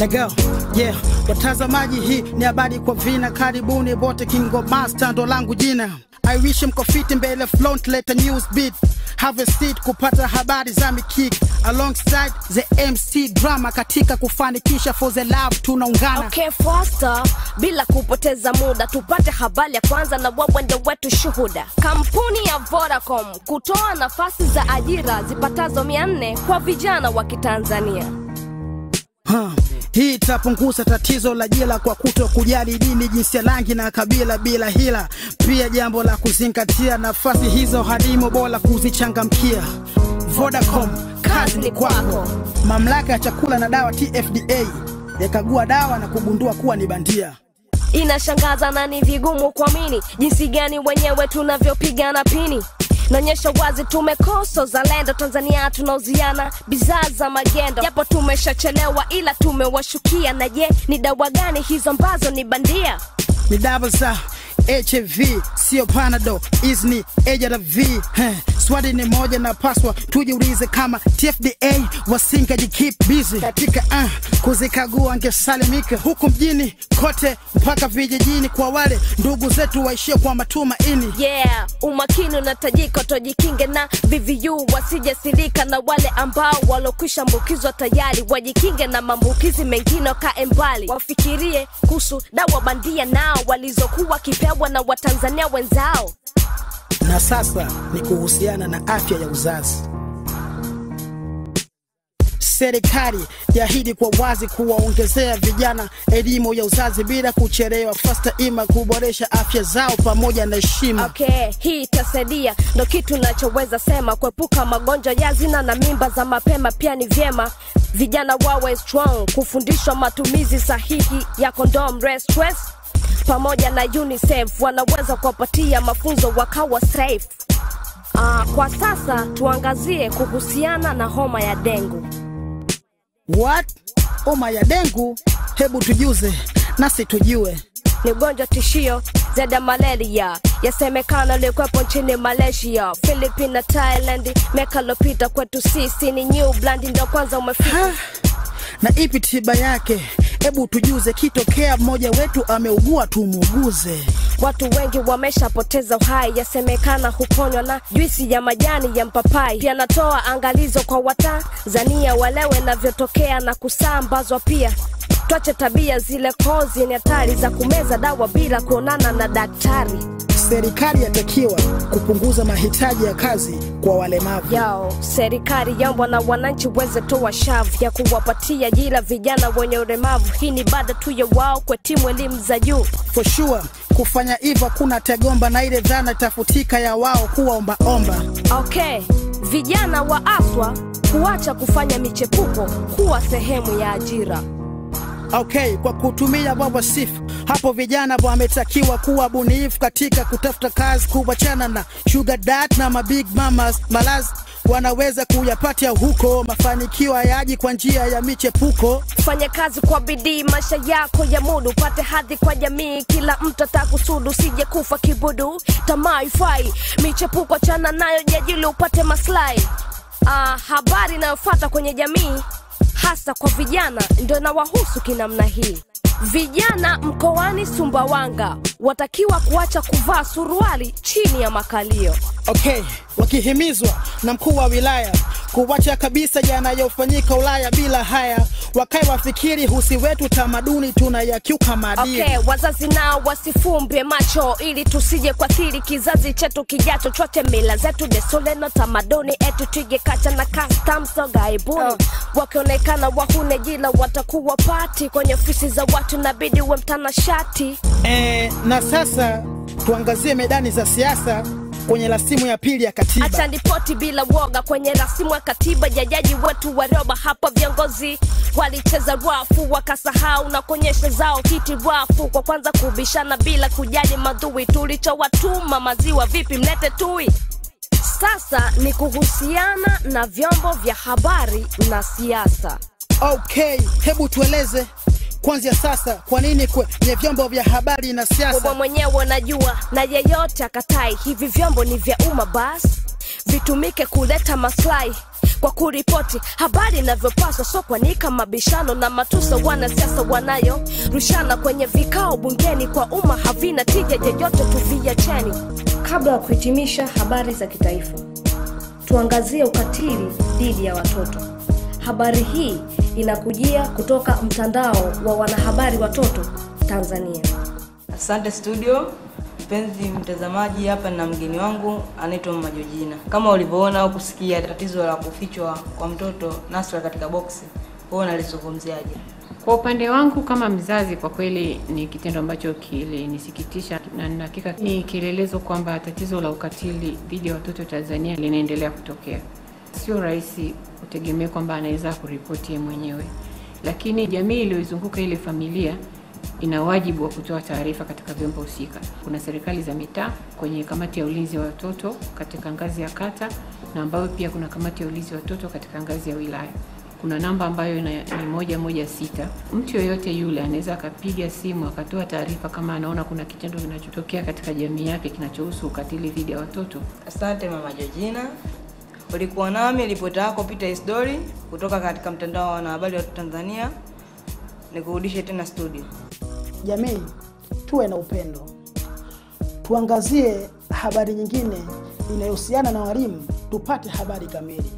Lego, yeah, watazamaji, hii ni habari kwa vina. Karibuni bote, Kingo Master ndo langu jina. I wish mko fiti mbele front, leta news beat have a seat kupata habari za mikiki alongside the MC drama katika kufanikisha for the love tunaungana. Okay, faster bila kupoteza muda, tupate habari ya kwanza na wawende wetu shuhuda. Kampuni ya Vodacom kutoa nafasi za ajira zipatazo 400 kwa vijana wa Kitanzania. Ha, hii itapunguza tatizo la jela kwa kuto kujali dini, jinsia, rangi na kabila bila hila. Pia jambo la kuzingatia, nafasi hizo hadimu bora kuzichangamkia. Vodacom, kazi ni kwako. Mamlaka ya chakula na dawa TFDA yakagua dawa na kugundua kuwa ni bandia. Inashangaza na ni vigumu kuamini jinsi gani wenyewe tunavyopigana pini. Naonyesha wazi tumekosa uzalendo. Tanzania tunauziana bidhaa za magendo, japo tumeshachelewa, ila tumewashukia. Na je, ni dawa gani hizo ambazo ni bandia? Ni dawa za HIV sio panado, hizi ni ARV. Heh, swali ni moja na paswa tujiulize kama TFDA wasingaji keep busy katika uh, kuzikagua angesalimika huku mjini kote mpaka vijijini, kwa wale ndugu zetu waishie kwa matumaini. Yeah, umakini unatajika, tujikinge na VVU wasijesirika, na wale ambao walokwisha ambukizwa tayari wajikinge na maambukizi mengine, wakae mbali, wafikirie kuhusu dawa bandia nao walizokuwa kipewa na Watanzania wenzao. Na sasa ni kuhusiana na afya ya uzazi. Serikali yaahidi kwa wazi kuwaongezea vijana elimu ya uzazi bila kuchelewa, fasta ima kuboresha afya zao pamoja na heshima. Okay, hii itasaidia, ndo kitu nachoweza sema, kuepuka magonjwa ya zina na mimba za mapema. Pia ni vyema vijana wawe strong, kufundishwa matumizi sahihi ya condom, rest stress pamoja na UNICEF wanaweza kuwapatia mafunzo wakawa safe. Ah, kwa sasa tuangazie kuhusiana na homa ya dengu. What? Homa ya dengu? Hebu tujuze nasi tujue. Ni ugonjwa tishio zaidi ya malaria, yasemekana ilikuwepo nchini Malaysia, Philippines na Thailand. Miaka iliyopita kwetu sisi ni New Zealand ndo kwanza umefika. Ha? Na ipi tiba yake? Hebu tujuze, kitokea mmoja wetu ameugua tumuuguze. Watu wengi wameshapoteza uhai, yasemekana huponywa na juisi ya majani ya mpapai. Pia natoa angalizo kwa Watanzania walewe navyotokea na kusambazwa pia Twache tabia zile kozi ni hatari za kumeza dawa bila kuonana na daktari. Serikali yatakiwa kupunguza mahitaji ya kazi kwa walemavu. Yao, serikali yambwa na wananchi weze toa shavu ya kuwapatia ajira vijana wenye ulemavu. Hii ni baada tu ya wao kuhitimu elimu za juu. For sure, kufanya hivyo kuna tegomba na ile dhana tafutika ya wao kuwa ombaomba. Okay, vijana wa aswa kuacha kufanya michepuko kuwa sehemu ya ajira. Okay, kwa kutumia baba sifu hapo, vijana wametakiwa kuwa bunifu katika kutafuta kazi, kuachana na sugar dad na mabig mamas malazi wanaweza kuyapatia huko. Mafanikio hayaji kwa njia ya michepuko. Fanya kazi kwa bidii, maisha yako ya mudu, upate hadhi kwa jamii. Kila mtu atakusudu, sije kufa kibudu. Tamaa ifai, michepuko chana nayo, jajili upate maslahi. Ah, habari inayofuata kwenye jamii hasa kwa vijana ndio inawahusu kinamna hii. Vijana mkoani Sumbawanga watakiwa kuacha kuvaa suruali chini ya makalio. Okay, wakihimizwa na mkuu wa wilaya kuwacha kabisa yanayofanyika Ulaya bila haya, wakae wafikiri husi wetu tamaduni tunayakiuka maadili. Okay, wazazi nao wasifumbe macho ili tusije kuathiri kizazi chetu kijacho, chote mila zetu, desturi na tamaduni etu, tuje kacha na custom so gaibuni. Wakionekana wahune jila watakuwa pati kwenye ofisi za watu, nabidi uwe mtanashati. E, na sasa tuangazie medani za siasa kwenye rasimu ya pili ya katiba. Acha ripoti bila woga kwenye rasimu ya katiba ya jaji wetu Warioba. Hapa viongozi walicheza rafu wakasahau na kuonyesha zao hiti rafu kwa kwanza kubishana bila kujali madhui. Tulichowatuma maziwa vipi, mlete tui. Sasa ni kuhusiana na vyombo vya habari na siasa. Okay, hebu tueleze kwanzia sasa, kwa nini kwenye vyombo vya habari na Wewe siasa mwenyewe unajua, na yeyote akatai hivi vyombo ni vya umma, basi vitumike kuleta maslahi kwa kuripoti habari inavyopaswa, so kwanika mabishano na matusa wanasiasa wanayo rushana kwenye vikao bungeni kwa umma havina tija yeyote, tuviacheni. Kabla ya kuhitimisha habari za kitaifa, tuangazie ukatili dhidi ya watoto. Habari hii inakujia kutoka mtandao wa wanahabari watoto Tanzania. Asante studio. Mpenzi mtazamaji, hapa na mgeni wangu anaitwa Mama Jojina. Kama ulivyoona au kusikia tatizo la kufichwa kwa mtoto Nasra katika boksi, wewe unalizungumziaje? Kwa upande wangu kama mzazi, kwa kweli ni kitendo ambacho kilinisikitisha na nina hakika ni kielelezo kwamba tatizo la ukatili dhidi ya watoto Tanzania linaendelea kutokea. Sio rahisi utegemee kwamba anaweza kuripoti yeye mwenyewe, lakini jamii iliyoizunguka ile familia ina wajibu wa kutoa taarifa katika vyombo husika. Kuna serikali za mitaa kwenye kamati ya ulinzi wa watoto katika ngazi ya kata, na ambayo pia kuna kamati ya ulinzi wa watoto katika ngazi ya wilaya. Kuna namba ambayo ina, ni moja moja sita. Mtu yoyote yule anaweza akapiga simu akatoa taarifa kama anaona kuna kitendo kinachotokea katika jamii yake kinachohusu ukatili dhidi ya watoto. Asante Mama Jojina. Ulikuwa nami ripota yako Peter Isdori kutoka katika mtandao wa wanahabari wa Tanzania. Nikurudishe tena studio. Jamii, tuwe na upendo, tuangazie habari nyingine inayohusiana na walimu, tupate habari kamili.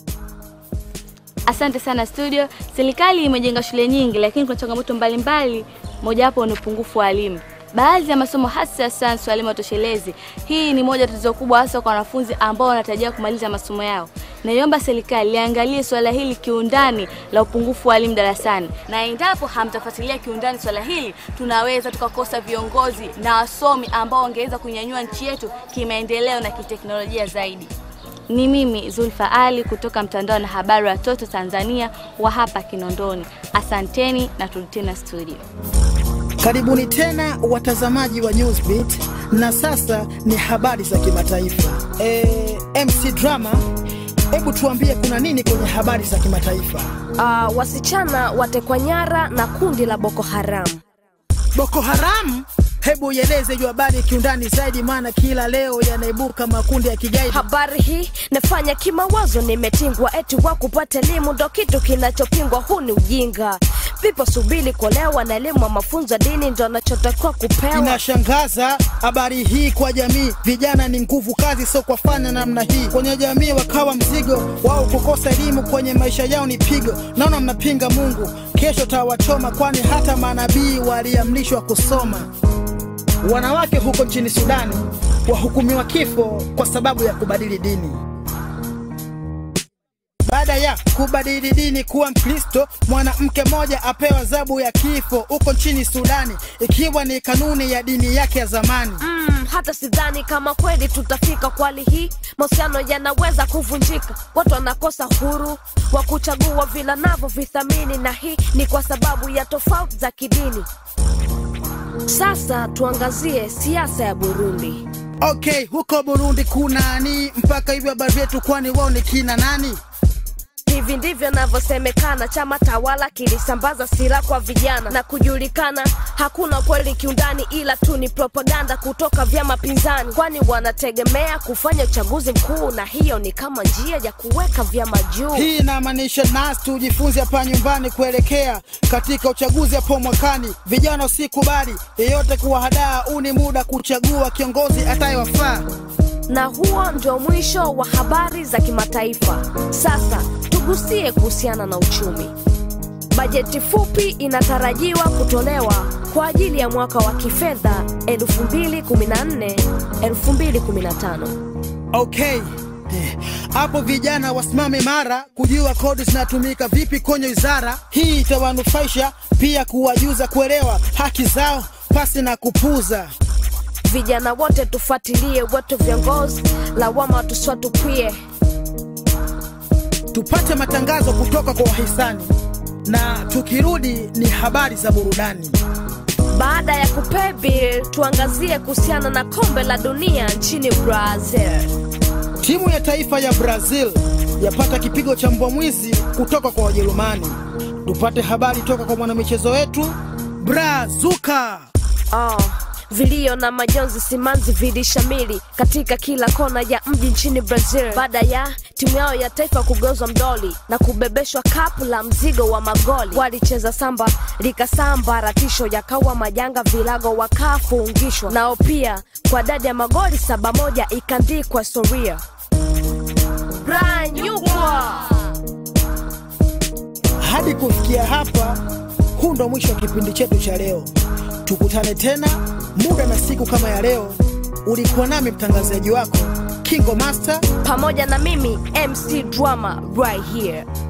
Asante sana studio. Serikali imejenga shule nyingi, lakini kuna changamoto mbalimbali, mojawapo ni upungufu wa walimu. Baadhi ya masomo hasa ya sayansi walimu watoshelezi. Hii ni moja tatizo kubwa, hasa kwa wanafunzi ambao wanatarajia kumaliza masomo yao. Naiomba serikali liangalie swala hili kiundani la upungufu wa walimu darasani, na endapo hamtafuatilia kiundani swala hili, tunaweza tukakosa viongozi na wasomi ambao wangeweza kunyanyua nchi yetu kimaendeleo na kiteknolojia zaidi. Ni mimi Zulfa Ali kutoka mtandao na habari wa Toto Tanzania wa hapa Kinondoni. Asanteni na turudi tena studio. Karibuni tena watazamaji wa Newsbeat, na sasa ni habari za kimataifa. E, MC Drama, hebu tuambie kuna nini kwenye habari za kimataifa? Uh, wasichana watekwa nyara na kundi la Boko Haram. Boko Haram, hebu ieleze hiyo habari kiundani zaidi, maana kila leo yanaibuka makundi ya kigaidi. Habari hii nafanya kimawazo, nimetingwa eti wa kupata elimu ndo kitu kinachopingwa. Huu ni ujinga. Vipo subiri kuolewa na elimu wa mafunzo ya dini ndo anachotakiwa kupewa. Inashangaza habari hii kwa jamii. Vijana ni nguvu kazi, sio kwa fanya namna hii kwenye jamii, wakawa mzigo wao. Kukosa elimu kwenye maisha yao ni pigo. Naona mnapinga Mungu, kesho tawachoma, kwani hata manabii waliamrishwa kusoma. Wanawake huko nchini Sudani wahukumiwa kifo kwa sababu ya kubadili dini. Baada ya kubadili dini kuwa Mkristo, mwanamke mmoja apewa adhabu ya kifo huko nchini Sudani, ikiwa ni kanuni ya dini yake ya zamani. Mm, hata sidhani kama kweli tutafika kwa hali hii. Mahusiano yanaweza kuvunjika, watu wanakosa huru wa kuchagua vile navyo vithamini, na hii ni kwa sababu ya tofauti za kidini. Sasa tuangazie siasa ya Burundi. Okay, huko Burundi kunani mpaka hivyo habari yetu, kwani wao ni kina nani? Hivi ndivyo navyosemekana, chama tawala kilisambaza silaha kwa vijana na kujulikana. Hakuna kweli kiundani, ila tu ni propaganda kutoka vyama pinzani, kwani wanategemea kufanya uchaguzi mkuu, na hiyo ni kama njia ya kuweka vyama juu. Hii inamaanisha nasi tujifunze hapa nyumbani kuelekea katika uchaguzi hapo mwakani. Vijana usikubali yeyote kuwahadaa, huu ni muda kuchagua kiongozi atayewafaa. Na huo ndio mwisho wa habari za kimataifa. Sasa tugusie kuhusiana na uchumi. Bajeti fupi inatarajiwa kutolewa kwa ajili ya mwaka wa kifedha 2014 2015. Okay. Eh, Hapo vijana wasimame mara kujua kodi zinatumika vipi kwenye wizara hii. Itawanufaisha pia kuwajuza kuelewa haki zao pasi na kupuza. Vijana wote tufuatilie wetu viongozi, lawama tuswatupie. Tupate matangazo kutoka kwa wahisani, na tukirudi ni habari za burudani. Baada ya kupay bill, tuangazie kuhusiana na kombe la dunia nchini Brazil. Timu ya taifa ya Brazil yapata kipigo cha mbwa mwizi kutoka kwa Wajerumani. Tupate habari toka kwa mwanamichezo wetu Brazuka. Oh, vilio na majonzi simanzi vilishamili katika kila kona ya mji nchini Brazil baada ya timu yao ya taifa kugeuzwa mdoli na kubebeshwa kapu la mzigo wa magoli. Walicheza samba likasambaratisho, yakawa majanga, vilago wakafungishwa nao pia kwa dadi ya magoli saba moja ikaandikwa historia. Brian Yukwa. Hadi kufikia hapa, huu ndo mwisho wa kipindi chetu cha leo. Tukutane tena muda na siku kama ya leo. Ulikuwa nami mtangazaji wako Kingo Master. pamoja na mimi MC Drama right here.